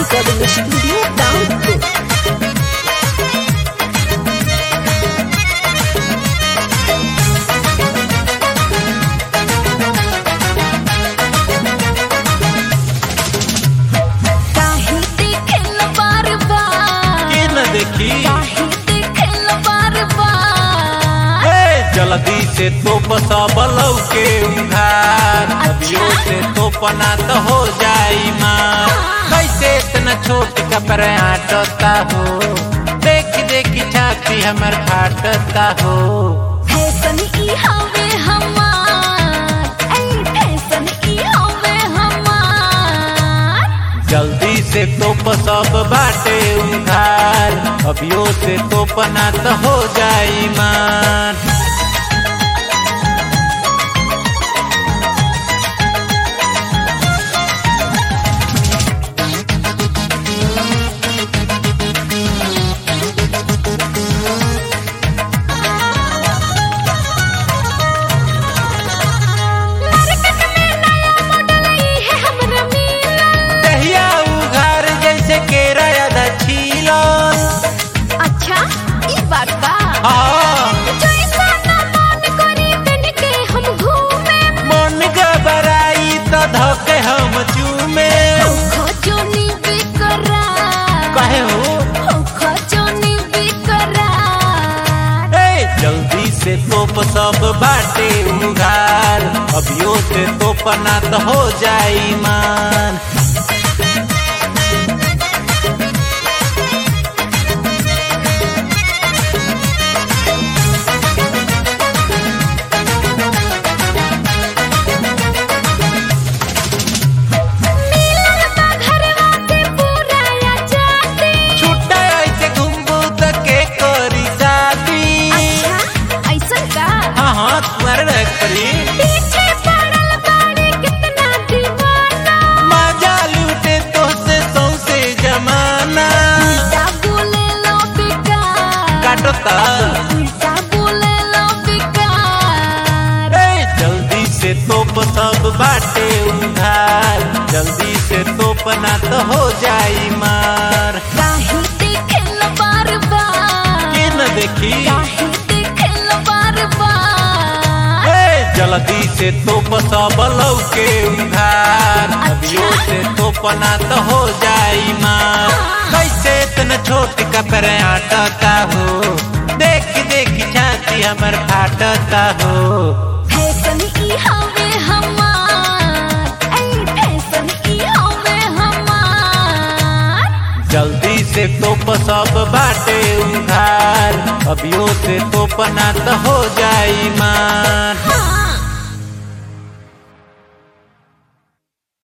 Recording Studio Download. काहे देखेल बार बार के न देखी काहे देखेल बार बार ए, जल्दी से तो बसबलौ के उधार अभियो से तो पना तो हो जाई माँ कैसे इतना छोट कपड़े आटता हो देख देख छाती हमर फाटता हो फैशन ई हवे हमार ऐ फैशन ई हवे हमार जल्दी से तो सब बाटे उधार अभियो से तो पना तो हो जाई मान मार्केट में नया मॉडल ई है हमरा मिला दहिया उघार जैसे केरा आधा छीलन अच्छा ई बात बा हाँ जैसा ना मन करी दिन के हम घूमे मन घबराई तो धके हम चूमे खोजोनी बेकरार कहे हो खोजोनी बेकरार ए जल्दी से तोप सब बाटे उघार अभियो से तोपना तो हो जाई मान मिलल बा घरवा से पूरा आजादी छुट्टा ऐसे घूमबू तो के करी शादी अच्छा ऐसा का हाँ हाँ तुम्हारे रख परी पीछे पड़ल बाड़ी कितना दीवाना मजा लूटे तो से सौसे जमाना उल्टा बोले लो बेकार काटो ता उल्टा बोले लो बेकार ए, जल्दी से तोप सब बाटे उधार जल्दी से तोपना तो हो जाई मार काहे देखेल बार बार के न देखी काहे देखेल बार बार ए, जल्दी से तोप सब लौके उधार अभियो से तोपना तो हो जाई मार कैसे इतना छोट कपड़े आटता हो देख देख छाती हमर फाटता हो फैशन ई हवे हमार ऐ फैशन ई हवे हमार जल्दी से तोप सब बाटे उधार अभियो से तोपना तो हो जाई माँ